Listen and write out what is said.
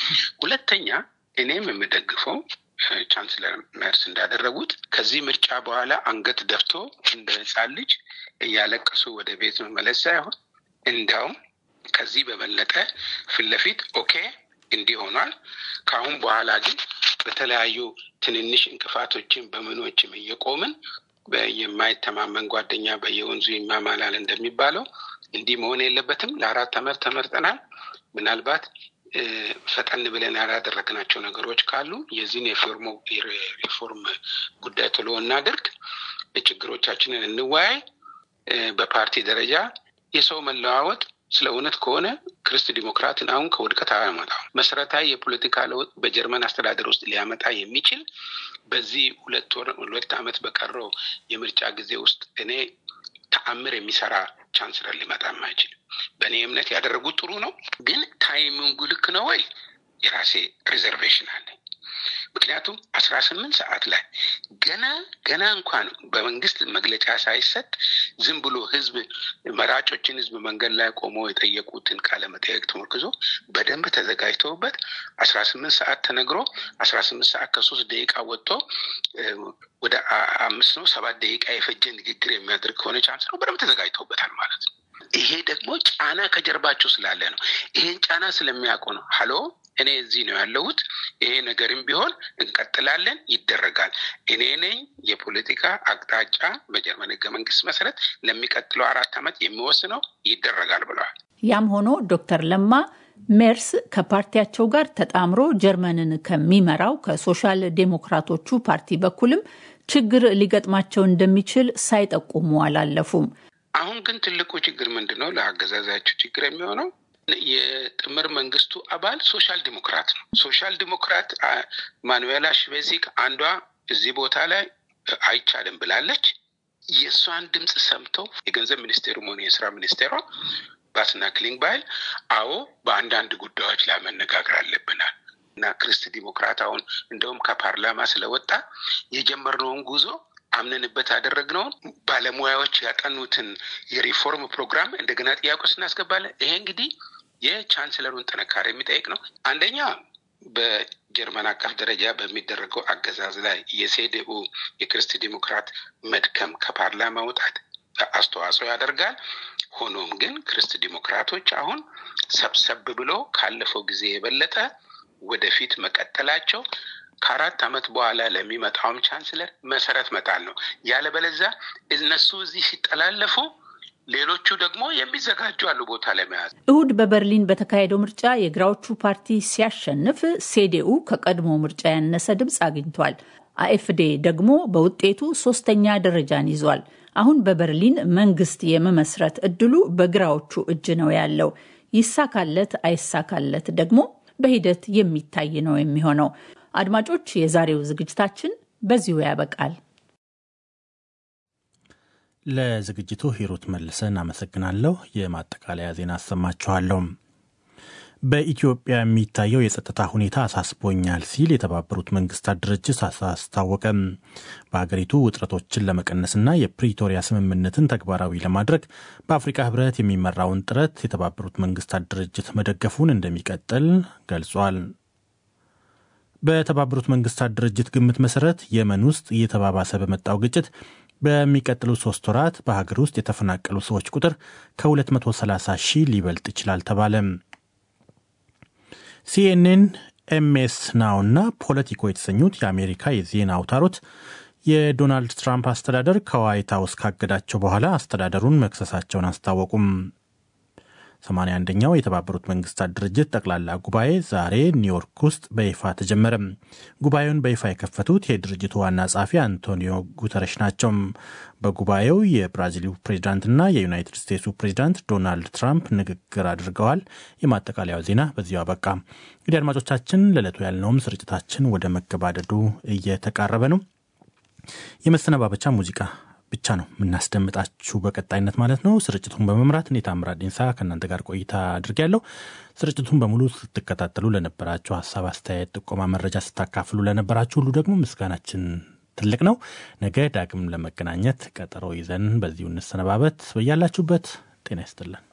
ሁለተኛ እኔም የምደግፈው ቻንስለር መርስ እንዳደረጉት ከዚህ ምርጫ በኋላ አንገት ደፍቶ እንደ ሕፃን ልጅ እያለቀሱ ወደ ቤት መመለስ ሳይሆን እንዲያውም ከዚህ በበለጠ ፊት ለፊት ኦኬ እንዲህ ሆኗል። ከአሁን በኋላ ግን በተለያዩ ትንንሽ እንቅፋቶችን በምኖችም እየቆምን የማይተማመን ጓደኛ በየወንዙ ይማማላል እንደሚባለው እንዲህ መሆን የለበትም። ለአራት ዓመት ተመርጠናል። ምናልባት ፈጠን ብለን ያላደረግናቸው ነገሮች ካሉ የዚህን የሪፎርም ጉዳይ ቶሎ እናድርግ፣ ችግሮቻችንን እንወያይ። በፓርቲ ደረጃ የሰው መለዋወጥ ስለ እውነት ከሆነ ክርስት ዲሞክራትን አሁን ከውድቀት አያመጣው። መሰረታዊ የፖለቲካ ለውጥ በጀርመን አስተዳደር ውስጥ ሊያመጣ የሚችል በዚህ ሁለት ወር ሁለት ዓመት በቀረው የምርጫ ጊዜ ውስጥ እኔ ተአምር የሚሰራ ቻንስለር ሊመጣም አይችልም። በእኔ እምነት ያደረጉት ጥሩ ነው፣ ግን ታይሚንጉ ልክ ነው ወይ? የራሴ ሪዘርቬሽን አለኝ። ምክንያቱም አስራ ስምንት ሰዓት ላይ ገና ገና እንኳን በመንግስት መግለጫ ሳይሰጥ ዝም ብሎ ህዝብ መራጮችን ህዝብ መንገድ ላይ ቆሞ የጠየቁትን ቃለ መጠየቅ ተመርክዞ በደንብ ተዘጋጅተውበት አስራ ስምንት ሰዓት ተነግሮ አስራ ስምንት ሰዓት ከሶስት ደቂቃ ወጥቶ ወደ አምስት ነው ሰባት ደቂቃ የፈጀ ንግግር የሚያደርግ ከሆነ ቻንስ ነው በደንብ ተዘጋጅተውበታል ማለት ነው። ይሄ ደግሞ ጫና ከጀርባቸው ስላለ ነው። ይሄን ጫና ስለሚያውቁ ነው ሀሎ እኔ እዚህ ነው ያለሁት። ይሄ ነገርም ቢሆን እንቀጥላለን፣ ይደረጋል። እኔ ነኝ የፖለቲካ አቅጣጫ በጀርመን ህገ መንግስት መሰረት ለሚቀጥለው አራት ዓመት የሚወስነው ይደረጋል ብለዋል። ያም ሆኖ ዶክተር ለማ ሜርስ ከፓርቲያቸው ጋር ተጣምሮ ጀርመንን ከሚመራው ከሶሻል ዴሞክራቶቹ ፓርቲ በኩልም ችግር ሊገጥማቸው እንደሚችል ሳይጠቁሙ አላለፉም። አሁን ግን ትልቁ ችግር ምንድን ነው? ለአገዛዛቸው ችግር የሚሆነው የጥምር መንግስቱ አባል ሶሻል ዲሞክራት ነው። ሶሻል ዲሞክራት ማኑዌላ ሽቬዚክ አንዷ እዚህ ቦታ ላይ አይቻልም ብላለች። የእሷን ድምፅ ሰምተው የገንዘብ ሚኒስቴሩም ሆነ የስራ ሚኒስቴሯ ባስና ክሊንግባይል አዎ በአንዳንድ ጉዳዮች ላይ መነጋገር አለብናል እና ክርስት ዲሞክራት አሁን እንደውም ከፓርላማ ስለወጣ የጀመርነውን ጉዞ አምነንበት ያደረግነውን ባለሙያዎች ያጠኑትን የሪፎርም ፕሮግራም እንደገና ጥያቄ ውስጥ እናስገባለን። ይሄ እንግዲህ የቻንስለሩን ጥንካሬ የሚጠይቅ ነው። አንደኛ በጀርመን አቀፍ ደረጃ በሚደረገው አገዛዝ ላይ የሴዴኡ የክርስት ዲሞክራት መድከም ከፓርላማ መውጣት አስተዋጽኦ ያደርጋል። ሆኖም ግን ክርስት ዲሞክራቶች አሁን ሰብሰብ ብሎ ካለፈው ጊዜ የበለጠ ወደፊት መቀጠላቸው ከአራት ዓመት በኋላ ለሚመጣውም ቻንስለር መሰረት መጣል ነው። ያለበለዛ እነሱ እዚህ ሲጠላለፉ ሌሎቹ ደግሞ የሚዘጋጁ አሉ ቦታ ለመያዝ። እሁድ በበርሊን በተካሄደው ምርጫ የግራዎቹ ፓርቲ ሲያሸንፍ ሴዴኡ ከቀድሞ ምርጫ ያነሰ ድምፅ አግኝቷል። አኤፍዴ ደግሞ በውጤቱ ሶስተኛ ደረጃን ይዟል። አሁን በበርሊን መንግስት የመመስረት እድሉ በግራዎቹ እጅ ነው ያለው። ይሳካለት አይሳካለት ደግሞ በሂደት የሚታይ ነው የሚሆነው። አድማጮች፣ የዛሬው ዝግጅታችን በዚሁ ያበቃል። ለዝግጅቱ ሂሩት መልሰን አመሰግናለሁ። የማጠቃለያ ዜና አሰማችኋለሁ። በኢትዮጵያ የሚታየው የጸጥታ ሁኔታ አሳስቦኛል ሲል የተባበሩት መንግስታት ድርጅት አስታወቀ። በሀገሪቱ ውጥረቶችን ለመቀነስና የፕሪቶሪያ ስምምነትን ተግባራዊ ለማድረግ በአፍሪካ ህብረት የሚመራውን ጥረት የተባበሩት መንግስታት ድርጅት መደገፉን እንደሚቀጥል ገልጿል። በተባበሩት መንግስታት ድርጅት ግምት መሰረት የመን ውስጥ እየተባባሰ በመጣው ግጭት በሚቀጥሉት ሶስት ወራት በሀገር ውስጥ የተፈናቀሉ ሰዎች ቁጥር ከ230 ሺህ ሊበልጥ ይችላል ተባለ። ሲኤንኤን፣ ኤምኤስ ናው እና ፖለቲኮ የተሰኙት የአሜሪካ የዜና አውታሮች የዶናልድ ትራምፕ አስተዳደር ከዋይት ሀውስ ካገዳቸው በኋላ አስተዳደሩን መክሰሳቸውን አስታወቁም። 81ኛው የተባበሩት መንግስታት ድርጅት ጠቅላላ ጉባኤ ዛሬ ኒውዮርክ ውስጥ በይፋ ተጀመረ። ጉባኤውን በይፋ የከፈቱት የድርጅቱ ዋና ጸሐፊ አንቶኒዮ ጉተረሽ ናቸው። በጉባኤው የብራዚሉ ፕሬዚዳንትና የዩናይትድ ስቴትሱ ፕሬዚዳንት ዶናልድ ትራምፕ ንግግር አድርገዋል። የማጠቃለያው ዜና በዚሁ አበቃ። እንግዲህ አድማጮቻችን ለዕለቱ ያልነውም ስርጭታችን ወደ መገባደዱ እየተቃረበ ነው። የመሰነባበቻ ሙዚቃ ብቻ ነው የምናስደምጣችሁ በቀጣይነት ማለት ነው። ስርጭቱን በመምራት እኔ ታምራት ዲንሳ ከእናንተ ጋር ቆይታ አድርጌያለሁ። ስርጭቱን በሙሉ ስትከታተሉ ለነበራችሁ ሀሳብ፣ አስተያየት፣ ጥቆማ፣ መረጃ ስታካፍሉ ለነበራችሁ ሁሉ ደግሞ ምስጋናችን ትልቅ ነው። ነገ ዳግም ለመገናኘት ቀጠሮ ይዘን በዚሁ እንሰነባበት። በያላችሁበት ጤና ይስጥልን።